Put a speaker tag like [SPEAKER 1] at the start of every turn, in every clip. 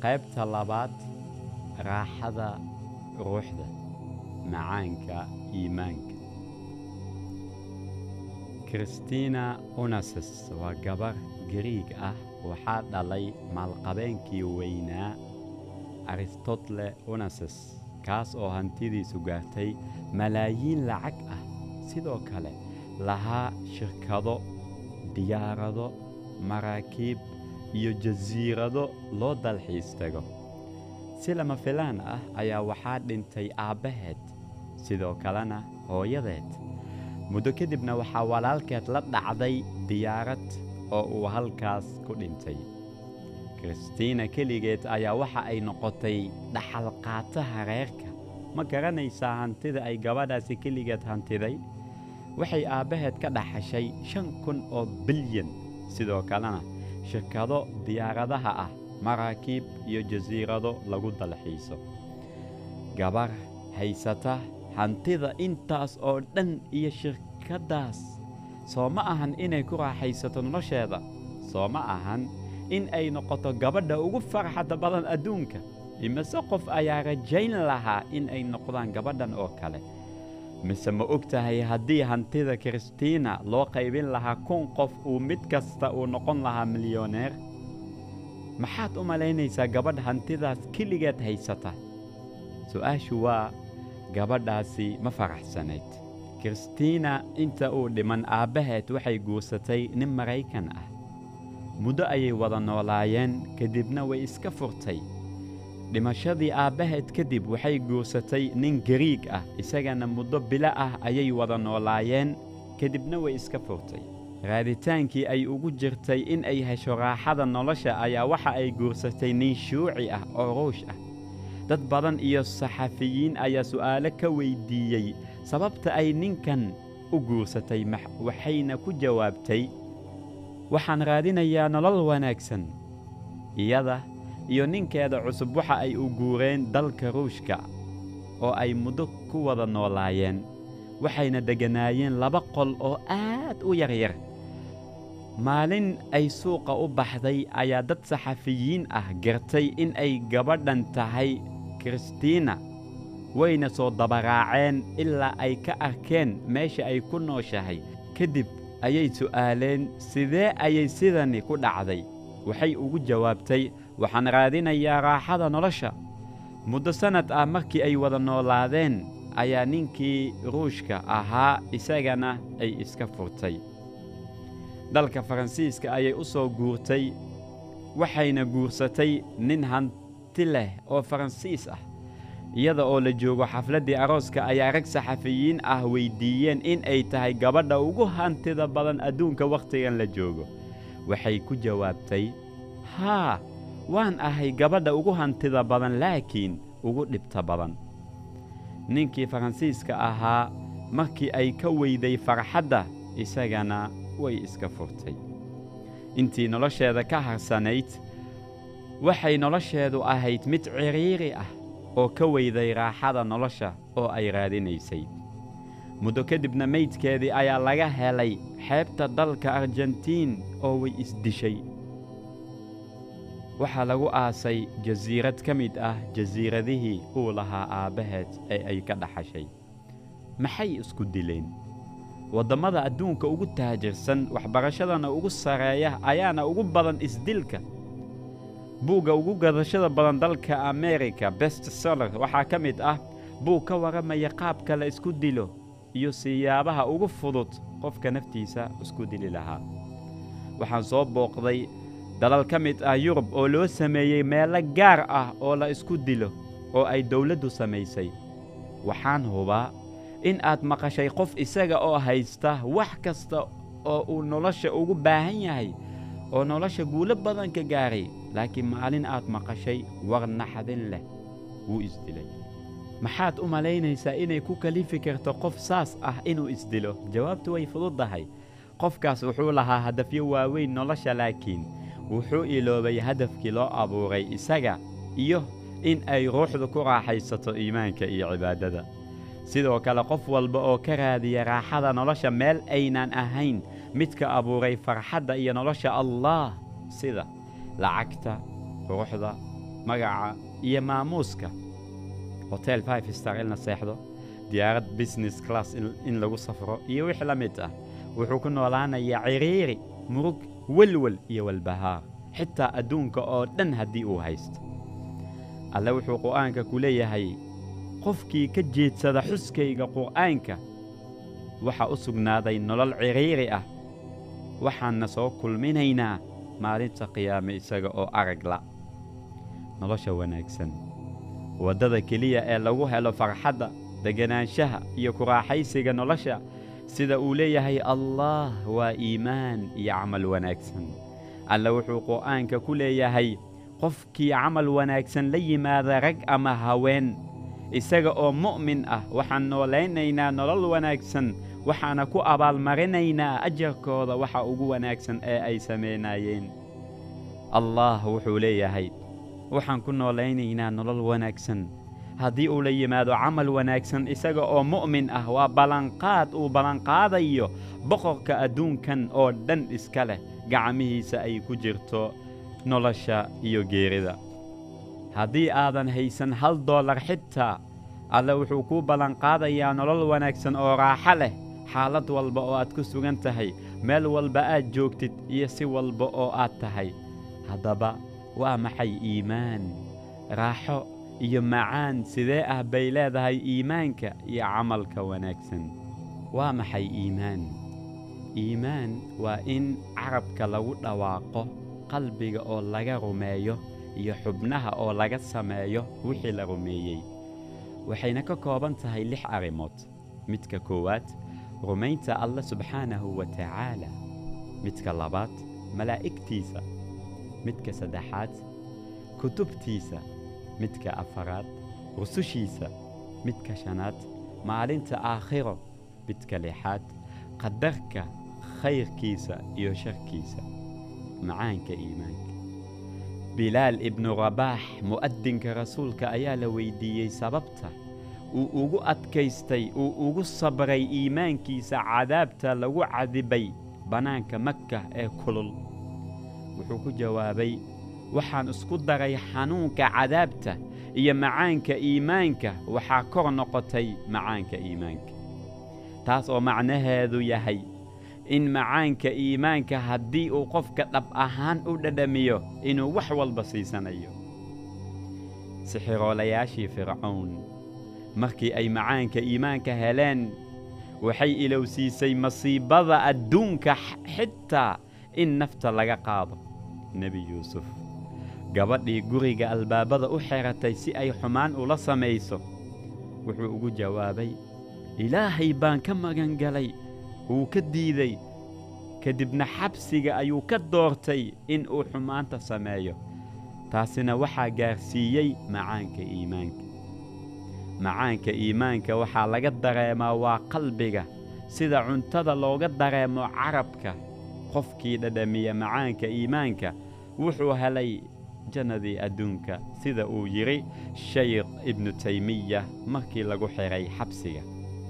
[SPEAKER 1] qaybta labaad raaxada ruuxda macaanka iimaanka kristina unases waa gabar gariig ah waxaa dhalay maalqabeenkii weynaa aristotle unases kaas oo hantidiisu gaartay malaayiin lacag ah sidoo kale lahaa shirkado diyaarado maraakiib iyo jasiirado loo dalxiis tago si lama filaan ah ayaa waxaa dhintay aabbaheed sidoo kalena hooyadeed muddo kadibna waxaa walaalkeed la dhacday diyaarad oo uu halkaas ku dhintay kristiina keligeed ayaa waxa ay noqotay dhaxalqaataha reerka ma garanaysaa hantida ay gabadhaasi keligeed hantiday waxay aabbaheed ka dhaxashay shan kun oo bilyan sidoo kalena shirkado diyaaradaha ah maraakiib iyo jasiirado lagu dalxiiso gabar haysata hantida intaas oo dhan iyo shirkaddaas soo ma ahan inay ku raaxaysato nolosheeda soo ma ahan in ay noqoto gabadha ugu farxadda badan adduunka imise qof ayaa rajayn lahaa in ay noqdaan gabadhan oo kale mise ma og tahay haddii hantida kristiina loo qaybin lahaa kun qof uu mid kasta uu noqon lahaa milyoneer maxaad u malaynaysaa gabadh hantidaas keligeed haysata su'aashu waa gabadhaasi ma faraxsanayd kristiina inta uu dhiman aabbaheed waxay guursatay nin maraykan ah muddo ayay wada noolaayeen kadibna way iska furtay dhimashadii aabbaheed kadib waxay guursatay nin gariig ah isagana muddo bilo ah ayay wada noolaayeen kadibna way iska furtay raaditaankii ay ugu jirtay in ay hesho raaxada nolosha ayaa waxa ay guursatay nin shuuci ah oo ruush ah dad badan iyo saxafiyiin ayaa su'aalo ka weyddiiyey sababta ay ninkan u guursatay waxayna ku jawaabtay waxaan raadinayaa nolol wanaagsan iyada iyo ninkeeda cusub waxa ay u guureen dalka ruushka oo ay muddo ku wada noolaayeen waxayna degganaayeen laba qol oo aad u yaryar maalin ay suuqa u baxday ayaa dad saxafiyiin ah gartay in ay gabadhan tahay kristiina wayna soo dabaraaceen ilaa ay ka arkeen meesha ay ku nooshahay kadib ayay su'aaleen sidee ayay sidani ku dhacday waxay ugu jawaabtay waxaan raadinayaa raaxada nolosha muddo sannad ah markii ay wada noolaadeen ayaa ninkii ruushka ahaa isagana ay iska furtay dalka faransiiska ayay u soo guurtay waxayna guursatay nin hanti leh oo faransiis ah iyada oo la joogo xafladdii arooska ayaa rag saxafiyiin ah weyddiiyeen in ay tahay gabadha ugu hantida badan adduunka wakhtigan la joogo waxay ku jawaabtay haa waan ahay gabadha ugu hantida badan laakiin ugu dhibta badan ninkii faransiiska ahaa markii ay ka weyday farxadda isagana way iska furtay intii nolosheeda ka harsanayd waxay nolosheedu ahayd mid cidhiiri ah oo ka weyday raaxada nolosha oo ay raadinaysay muddo kadibna maydkeedii ayaa laga helay xeebta dalka argentiin oo way isdishay waxaa lagu aasay jasiirad ka mid ah jasiiradihii uu lahaa aabbaheed ee ay ka dhaxashay maxay isku dileen waddammada adduunka ugu taajirsan waxbarashadana ugu sarreeya ayaana ugu badan isdilka buugga ugu gadashada badan dalka amerika best seller waxaa ka mid ah buug ka warramaya qaabka la isku dilo iyo siyaabaha ugu fudud qofka naftiisa isku dili lahaa waxaan soo booqday dalal ka mid ah yurub oo loo sameeyey meelo gaar ah oo la isku dilo oo ay dawladdu samaysay waxaan hubaa in aad maqashay qof isaga oo haysta wax kasta oo uu nolosha ugu baahan yahay oo nolosha guulo badan ka gaaray laakiin maalin aad maqashay war naxdin leh wuu isdilay maxaad u malaynaysaa inay ku kalifi karto qof saas ah inuu isdilo jawaabtu way fududdahay qofkaas wuxuu lahaa hadafyo waaweyn nolosha laakiin wuxuu iloobay hadafkii loo abuuray isaga iyo in ay ruuxdu ku raaxaysato iimaanka iyo cibaadada sidoo kale qof walba oo ka raadiya raaxada nolosha meel aynaan ahayn midka abuuray farxadda iyo nolosha allaah sida lacagta quruxda magaca iyo maamuuska hotel five star in la seexdo diyaarad business class in lagu safro iyo wix la mid ah wuxuu ku noolaanayaa ciriiri murug welwel iyo walbahaar xitaa adduunka oo dhan haddii uu haysto alle wuxuu qur'aanka ku leeyahay qofkii ka jeedsada xuskayga qur'aanka waxaa u sugnaaday nolol ciriiri ah waxaanna soo kulminaynaa maalinta qiyaame isaga oo aragla nolosha wanaagsan waddada keliya ee lagu helo farxadda deganaanshaha iyo ku raaxaysiga nolosha sida uu leeyahay allaah waa iimaan iyo camal wanaagsan alle wuxuu qur'aanka ku leeyahay qofkii camal wanaagsan la yimaada rag ama haween isaga oo mu'min ah waxaan noolaynaynaa nolol wanaagsan waxaana ku abaalmarinaynaa ajarkooda waxa ugu wanaagsan ee ay samaynayeen allaah wuxuu leeyahay waxaan ku noolaynaynaa nolol wanaagsan haddii uu la yimaado camal wanaagsan isaga oo mu'min ah waa ballanqaad uu ballanqaadayo boqorka adduunkan oo dhan iska leh gacmihiisa ay ku jirto nolosha iyo geerida haddii aadan haysan hal dollar xitaa alle wuxuu kuu ballanqaadayaa nolol wanaagsan oo raaxo leh xaalad walba oo aad ku sugan tahay meel walba aad joogtid iyo si walba oo aad tahay haddaba waa maxay iimaan raaxo iyo macaan sidee ah bay leedahay iimaanka iyo camalka wanaagsan waa maxay iimaan iimaan waa in carabka lagu dhawaaqo qalbiga oo laga rumeeyo iyo xubnaha oo laga sameeyo wixii la rumeeyey waxayna ka kooban tahay lix arrimood midka koowaad rumaynta alle subxaanahu wa tacaala midka labaad malaa'igtiisa midka saddexaad kutubtiisa midka afaraad rusushiisa midka shanaad maalinta aakhiro midka lixaad qadarka khayrkiisa iyo sharkiisa macaanka iimaanka bilaal ibnu rabaax mu'adinka rasuulka ayaa la weyddiiyey sababta uu ugu adkaystay uu ugu sabray iimaankiisa cadaabta lagu cadibay bannaanka maka ee kulul wuxuu ku jawaabay waxaan isku daray xanuunka cadaabta iyo macaanka iimaanka waxaa kor noqotay macaanka iimaanka taas oo macnaheedu yahay in macaanka iimaanka haddii uu qofka dhab ahaan u dhadhamiyo inuu wax walba siisanayo sixiroolayaashii fircown markii ay macaanka iimaanka heleen waxay ilowsiisay masiibada adduunka xitaa in nafta laga qaado nebi yuusuf gabadhii guriga albaabada u xeratay si ay xumaan ula samayso wuxuu ugu jawaabay ilaahay baan ka magan galay wuu ka diiday kadibna xabsiga ayuu ka doortay in uu xumaanta sameeyo taasina waxaa gaarsiiyey macaanka iimaanka macaanka iimaanka waxaa laga dareemaa waa qalbiga sida cuntada looga dareemo carabka qofkii dhadhamiya macaanka iimaanka wuxuu helay jannadii adduunka sida uu yidhi shaykh ibnu taymiya markii lagu xidhay xabsiga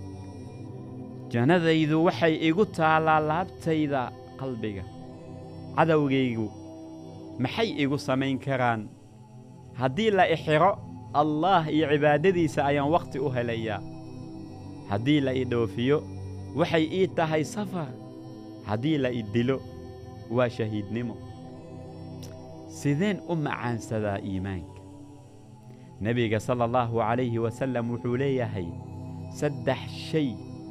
[SPEAKER 1] jannadaydu waxay igu taallaa laabtayda qalbiga cadowgaygu maxay igu samayn karaan haddii la ixiro allaah iyo cibaadadiisa ayaan wakhti u helayaa haddii la i dhoofiyo waxay ii tahay safar haddii la i dilo waa shahiidnimo sideen u macaansadaa iimaanka nebiga sala allahu calayhi wasallam wuxuu leeyahay saddex shay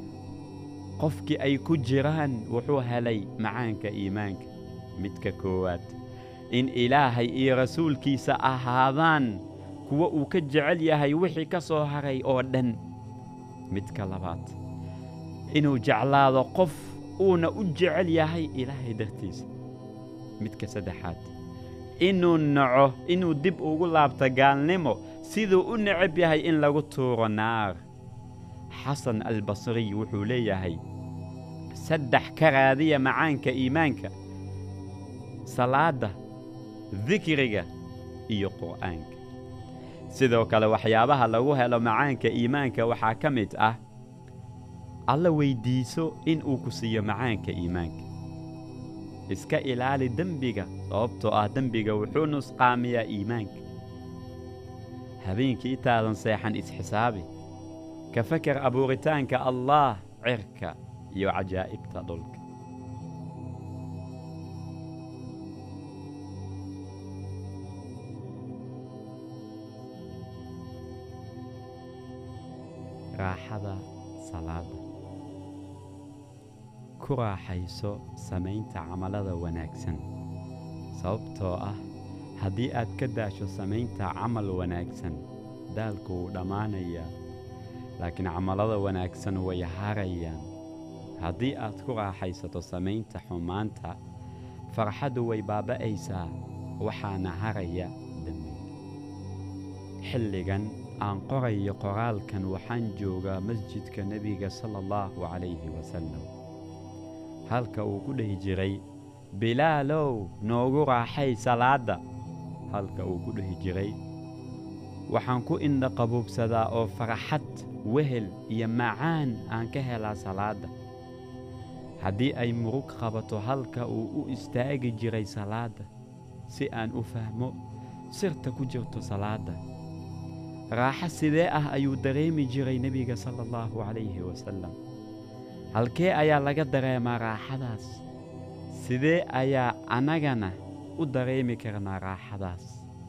[SPEAKER 1] qofkii ay ku jiraan wuxuu helay macaanka iimaanka midka koowaad in ilaahay iyo rasuulkiisa ahaadaan kuwa uu ka jecel yahay wixii ka soo haray oo dhan midka labaad inuu jeclaado qof uuna u jecel yahay ilaahay dartiisa midka saddexaad inuu naco inuu dib ugu laabto gaalnimo siduu u necab yahay in lagu tuuro naar xasan albasriy wuxuu leeyahay saddex ka raadiya macaanka iimaanka salaadda dikriga iyo qur'aanka sidoo kale waxyaabaha lagu helo macaanka iimaanka waxaa ka mid ah alla weyddiiso in uu ku siiyo macaanka iimaanka iska ilaali dembiga sababtoo ah dembiga wuxuu nusqaamiyaa iimaanka habeenkii intaadan seexan isxisaabi ka fakar abuuritaanka allaah cirka iyo cajaa'ibta dhulka raaxada salaada ku raaxayso samaynta camalada wanaagsan sababtoo ah haddii aad ka daasho samaynta camal wanaagsan daalku wuu dhammaanayaa laakiin camalada wanaagsan way harayaan haddii aad ku raaxaysato samaynta xumaanta farxaddu way baaba'aysaa waxaana haraya dembiga xilligan aan qorayo qoraalkan waxaan joogaa masjidka nebiga sala allahu calayhi wasallam halka uu ku dhehi jiray bilaalow noogu raaxay salaadda halka uu ku dhehi jiray waxaan ku indha qabuubsadaa oo farxad wehel iyo macaan aan ka helaa salaadda haddii ay murug qabato halka uu u istaagi jiray salaadda si aan u fahmo sirta ku jirto salaadda raaxo sidee ah ayuu dareemi jiray nebiga sala allahu calayhi wasallam halkee ayaa laga dareemaa raaxadaas sidee ayaa annagana u dareemi karnaa raaxadaas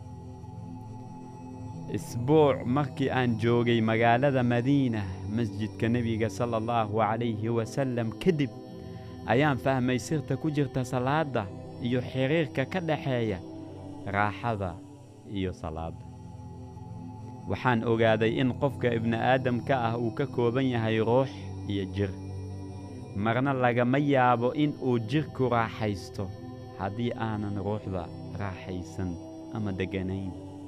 [SPEAKER 1] isbuuc markii aan joogay magaalada madiina masjidka nebiga sala allahu calayhi wasallam kadib ayaan fahmay sirta ku jirta salaadda iyo xiriirka ka dhexeeya raaxada iyo salaadda waxaan ogaaday in qofka ibni'aadamka ah uu ka kooban yahay ruux iyo jir marna lagama yaabo in uu jidhku raaxaysto haddii aanan ruuxda raaxaysan ama degganayn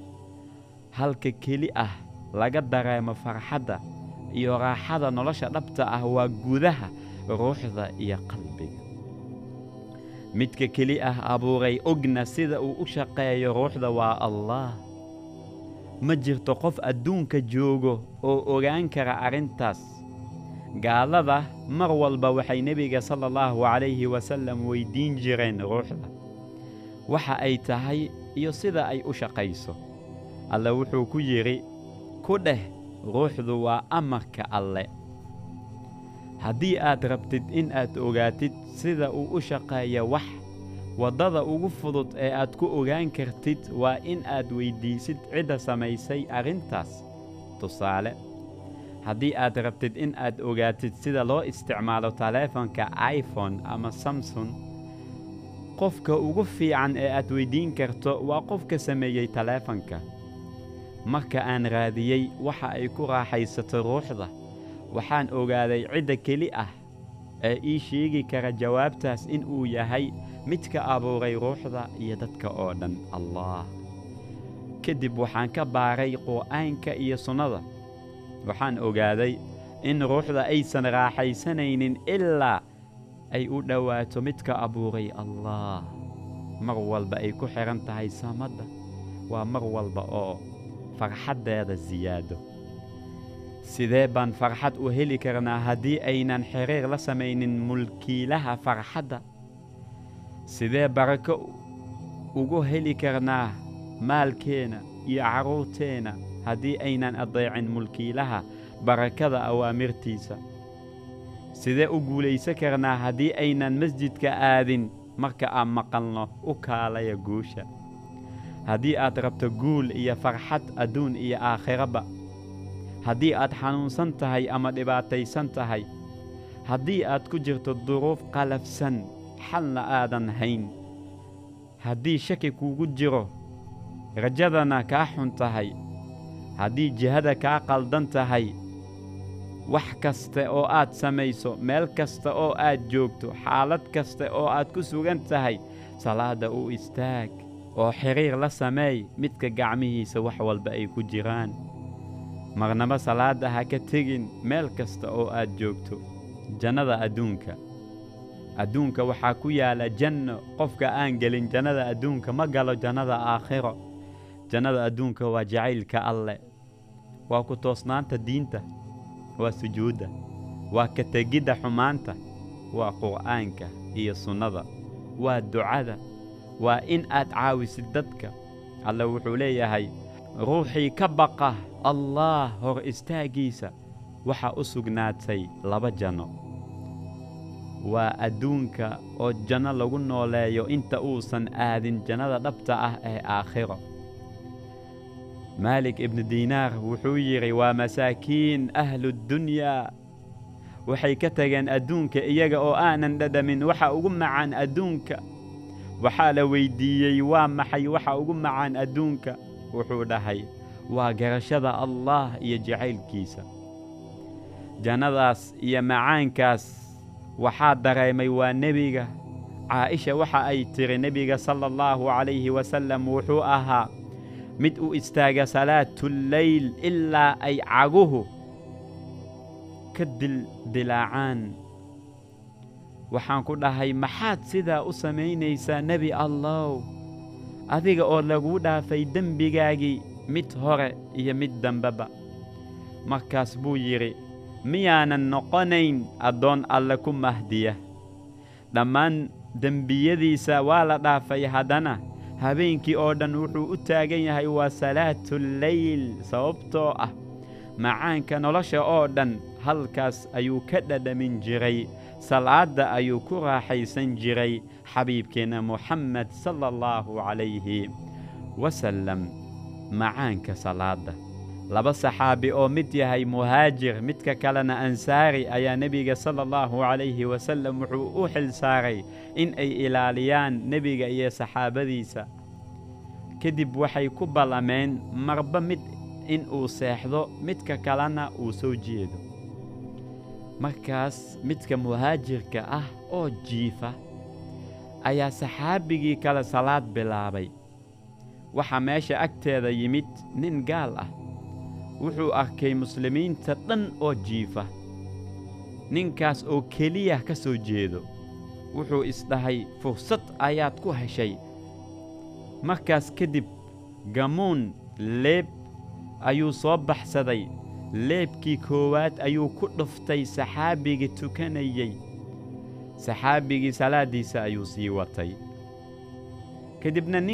[SPEAKER 1] halka keli ah laga dareemo farxadda iyo raaxada nolosha dhabta ah waa gudaha ruuxda iyo qalbiga midka keli ah abuuray ogna sida uu u shaqeeyo ruuxda waa allaah ma jirto qof adduunka joogo oo ogaan kara arrintaas gaalada mar walba waxay nebiga sala allahu calayhi wasallam weyddiin jireen ruuxda waxa ay tahay iyo sida ay u shaqayso alle wuxuu ku yidhi ku dheh ruuxdu waa amarka alle haddii aad rabtid in aad ogaatid sida uu u shaqeeya wax waddada ugu fudud ee aad ku ogaan kartid waa in aad weyddiisid cidda samaysay arrintaas tusaale haddii aad rabtid in aad ogaatid sida loo isticmaalo taleefanka iphone ama samson qofka ugu fiican ee aad weyddiin karto waa qofka sameeyey taleefanka marka aan raadiyey waxa ay ku raaxaysato ruuxda waxaan ogaaday cidda keli ah ee ii sheegi kara jawaabtaas in uu yahay midka abuuray ruuxda iyo dadka oo dhan allaah kadib waxaan ka baaray qur'aanka iyo sunnada waxaan ogaaday in ruuxda aysan raaxaysanaynin ilaa ay u dhowaato midka abuuray allaah mar walba ay ku xidhan tahay samadda waa mar walba oo farxaddeeda siyaado sidee baan farxad u heli karnaa haddii aynan xiriir la samaynin mulkiilaha farxadda sidee barako ugu heli karnaa maalkeenna iyo carruurteenna haddii aynan addeecin mulkiilaha barakada awaamirtiisa sidee u guulaysan karnaa haddii aynan masjidka aadin marka aan maqalno u kaalaya guusha haddii aad rabto guul iyo farxad adduun iyo aakhiraba haddii aad xanuunsan tahay ama dhibaataysan tahay haddii aad ku jirto duruuf qalafsan xalna aadan hayn haddii shaki kuugu jiro rajadana kaa xun tahay haddii jihada kaa qaldan tahay wax kasta oo aad samayso meel kasta oo aad joogto xaalad kasta oo aad ku sugan tahay salaadda u istaag oo xidhiir la sameey midka gacmihiisa wax walba ay ku jiraan marnaba salaadda ha ka tegin meel kasta oo aad joogto jannada adduunka adduunka waxaa ku yaala janno qofka aan gelin jannada adduunka ma galo jannada aakhiro jannada adduunka waa jacaylka alleh waa ku toosnaanta diinta waa sujuudda waa ka tegidda xumaanta waa qur'aanka iyo sunnada waa ducada waa in aad caawisid dadka alle wuxuu leeyahay ruuxii ka baqa allaah hor istaaggiisa waxaa u sugnaatay laba janno waa adduunka oo janno lagu nooleeyo inta uusan aadin jannada dhabta ah ee aakhiro maalik ibnu diinaar wuxuu yidhi waa masaakiin ahludunyaa waxay ka tageen adduunka iyaga oo aanan dhadhamin waxa ugu macaan adduunka waxaa la weyddiiyey waa maxay waxa ugu macaan adduunka wuxuu dhahay waa garashada allaah iyo jacaylkiisa jannadaas iyo macaankaas waxaa dareemay waa nebiga caa'isha waxa ay tidhi nebiga sala allahu calayhi wasallam wuxuu ahaa mid u istaaga salaatuleyl ilaa ay caguhu ka dildilaacaan waxaan ku dhahay maxaad sidaa u samaynaysaa nebi allow adiga oo laguu dhaafay dembigaagii mid hore iyo mid dambeba markaas buu yidhi miyaanan noqonayn addoon alle ku mahdiya dhammaan dembiyadiisa waa la dhaafay haddana habeenkii oo dhan wuxuu u taagan yahay waa salaatuleyl sababtoo ah macaanka nolosha oo dhan halkaas ayuu ka dhadhamin jiray salaadda ayuu ku raaxaysan jiray xabiibkeenna moxamed sala allahu calayhi wasallam macaanka salaadda laba saxaabi oo mid yahay muhaajir midka kalena ansaari ayaa nebiga sala allahu calayhi wasallam wuxuu u xil saaray in ay ilaaliyaan nebiga iyo saxaabadiisa kadib waxay ku ballameen marba mid in uu seexdo midka kalena uu soo jeedo markaas midka muhaajirka ah oo jiifa ayaa saxaabigii kale salaad bilaabay waxaa meesha agteeda yimid nin gaal ah wuxuu arkay muslimiinta dhan oo jiifa ninkaas oo keliya ka soo jeedo wuxuu isdhahay fursad ayaad ku heshay markaas kadib gamuun leeb ayuu soo baxsaday leebkii koowaad ayuu ku dhuftay saxaabigii tukanayey saxaabigii salaaddiisa ayuu sii watay kadibna